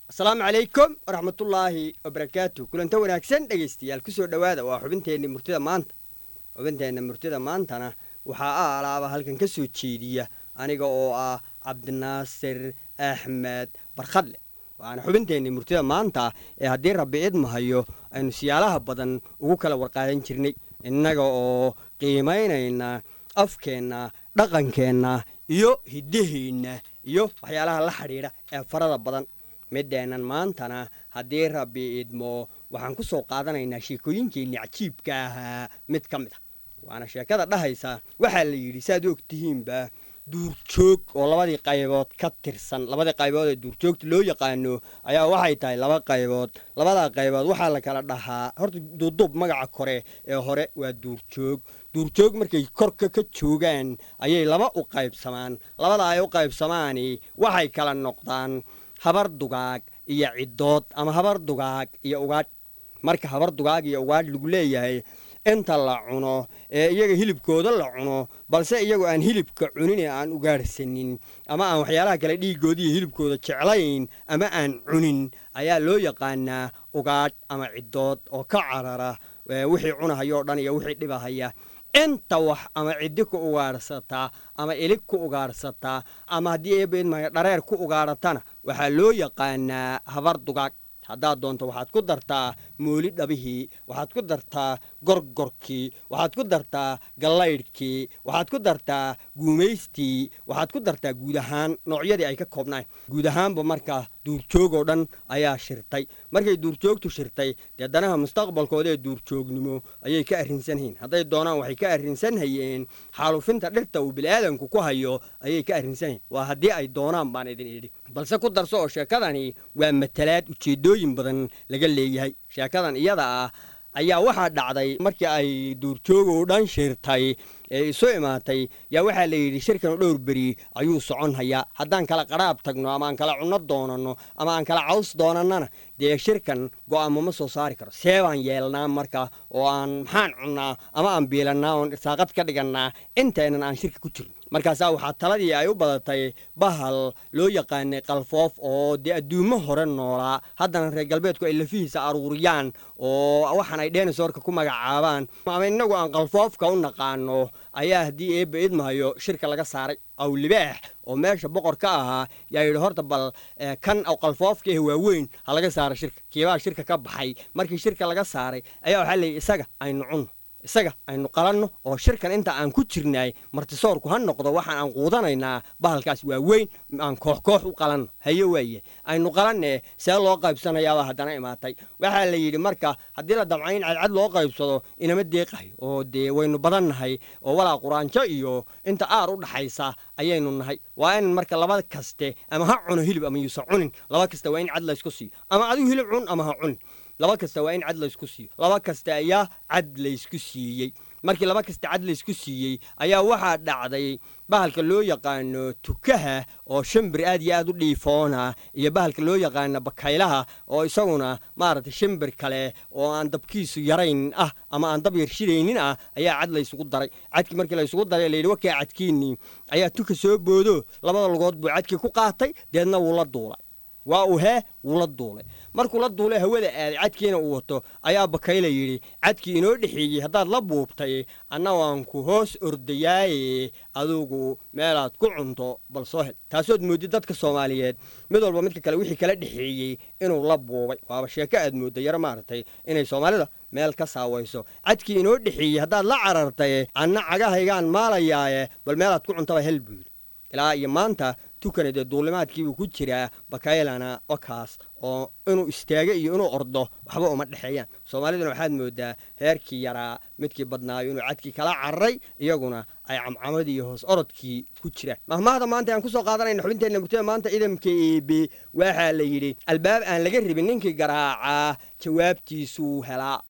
asalaamu calaykum waraxmatullaahi wabarakaatu kulanta wanaagsan dhegaystayaal kusoo dhowaada waa xubinteenna murtida maanta xubinteenna murtida maantana waxaa a alaaba halkan ka soo jeediya aniga oo ah cabdinaasir axmed barkhadle waana xubinteenni murtida maanta ee haddii rabbi idmahayo aynu siyaalaha badan ugu kala warqaadan jirnay innaga oo qiimaynayna afkeenna dhaqankeenna iyo hiddaheenna iyo waxyaalaha la xidhiidha ee farada badan mideennan maantana haddii rabbi idmo waxaan ku soo qaadanaynaa sheekooyinkeenni cajiibka ahaa mid ka mid a waana sheekada dhahaysa waxaa la yidhi saaad og tihiinba duurjoog oo labadii qaybood ka tirsan labadii qaybood ee duurjoogta loo yaqaano ayaa waxay tahay laba qaybood labadaa qaybood waxaa la kala dhahaa horta duuduub magaca kore ee hore waa duurjoog duurjoog markay korka ka joogaan ayay laba u qaybsamaan labada ay u qaybsamaani waxay kala noqdaan habar dugaag iyo ciddood ama habar dugaag iyo ugaadh marka habar dugaag iyo ugaadh lagu leeyahay inta la cuno ee iyaga hilibkooda la cuno balse iyagu aan hilibka cunin ee aan ugaadhsanin ama aan waxyaalaha kale dhiiggooda iyo hilibkooda jeclayn ama aan cunin ayaa loo yaqaanaa ugaadh ama ciddood oo ka carara wixii cunahayoo dhan iyo wixii dhibahaya inta wax ama ciddi ku ugaadhsataa ama ilig ku ugaadhsataa ama haddii eebaidmaya dhareer ku ugaadhatana waxaa loo yaqaanaa habar dugaag haddaad doonto waxaad ku dartaa mooli dhabihii waxaad ku dartaa gorgorkii waxaad ku dartaa gallaydhkii waxaad ku dartaa guumaystii waxaad ku dartaa guud ahaan noocyadii ay ka koobnayn guud ahaanba markaa duurjoogoo dhan ayaa shirtay markay duurjoogtu shirtay dee danaha mustaqbalkooda ee duurjoognimo ayay ka arrinsanhayin hadday doonaan waxay ka arrinsan hayeen xaalufinta dhirta uu bini'aadanku ku hayo ayay ka arrinsanhayen waa haddii ay doonaan baan idin idhi balse ku darso oo sheekadani waa matalaad ujeeddooyin badan laga leeyahay sheekadan iyada ah ayaa waxaa dhacday markii ay duurjoogoo dhan shirtay ee isu imaatay yaa waxaa la yidhi shirkan dhowr beri ayuu socon hayaa haddaan kala qaraab tagno ama aan kala cunno doonanno ama aan kala caws doonannana dee shirkan go'aamo ma soo saari karo see baan yeelnaa marka oo aan maxaan cunnaa ama aan biilannaa oon irsaaqad ka dhigannaa intaynan aan shirka ku jirno markaasaa waxaa taladii ay u badatay bahal loo yaqaanay kalfoof oo dee adduumo hore noolaa haddana reer galbeedku ay lafihiisa aruuriyaan oo waxaan ay dheenasoorka ku magacaabaan ama innagu aan kalfoofka u naqaano ayaa haddii eebba idmahayo shirka laga saaray awlibaax oo meesha boqor ka ahaa yaa yidhi horta bal kan qalfoofka eh waaweyn ha laga saara shirka kiibaa shirka ka baxay markii shirka laga saaray ayaa waxaa leeyay isaga aynu cunno isaga aynu qalanno oo shirkan inta aan ku jirnaay martisoorku ha noqdo waxaan aan quudanaynaa bahalkaas waa weyn aan koox koox u qalanno haye waaye aynu qalanne see loo qaybsanayaabaa haddana imaatay waxaa la yidhi marka haddii la damca in cadcad loo qaybsado inama deeqayo oo dee waynu badan nahay oo walaa quraanjo iyo inta aar u dhaxaysa ayaynu nahay waa in marka laba kaste ama ha cuno hilib ama yuusa cunin laba kasta waa in cad laysku siiyo ama adigu hilib cun ama ha cunin laba kasta waa in cad laysku siiyo laba kasta ayaa cad laysku siiyey markii laba kasta cad laysku siiyey ayaa waxaa dhacday bahalka loo yaqaano tukaha oo shimbir aad iyo aad u dhiifoona iyo bahalka loo yaqaano bakaylaha oo isaguna maaragtay shimbir kale oo aan dabkiisu yarayn ah ama aan dab yarshidaynin ah ayaa cad laysugu daray cadkii markii laysugu daray layidhi wakaa cadkiinnii ayaa tuka soo boodo labada lugood buu cadkii ku qaatay deedna wuu la duulay waa uu hee wuu la duulay markuu la duulay hawada aaday cadkiina uu wato ayaa bakayla yidhi cadkii inoo dhexeeyey haddaad la buubtay anna waan ku hoos ordayaaye adugu meelaad ku cunto bal soo hel taasood moodid dadka soomaaliyeed mid walba midka kale wixii kala dhexeeyey inuu la buubay waaba sheeko aad moodda yaro maaragtay inay soomaalida meel ka saawayso cadkii inoo dhexeeyey haddaad la carartay anna cagahaygaan maalayaaye bal meelaad ku cuntaba hel buu yidhi ilaa iyo maanta tukana dee duulimaadkiibuu ku jiraa bakaylana okaas oo inuu istaago iyo inuu ordo waxba uma dhexeeyaan soomaaliduna waxaad moodaa heerkii yaraa midkii badnaayo inuu cadkii kala cararay iyaguna ay camcamadii iyo hoos orodkii ku jiraan mahmaahda maanta aan kusoo qaadanayna xubinteenna murtada maanta idamka eebe waxaa la yidhi albaab aan laga rabin ninkii garaacaa jawaabtiisuu helaa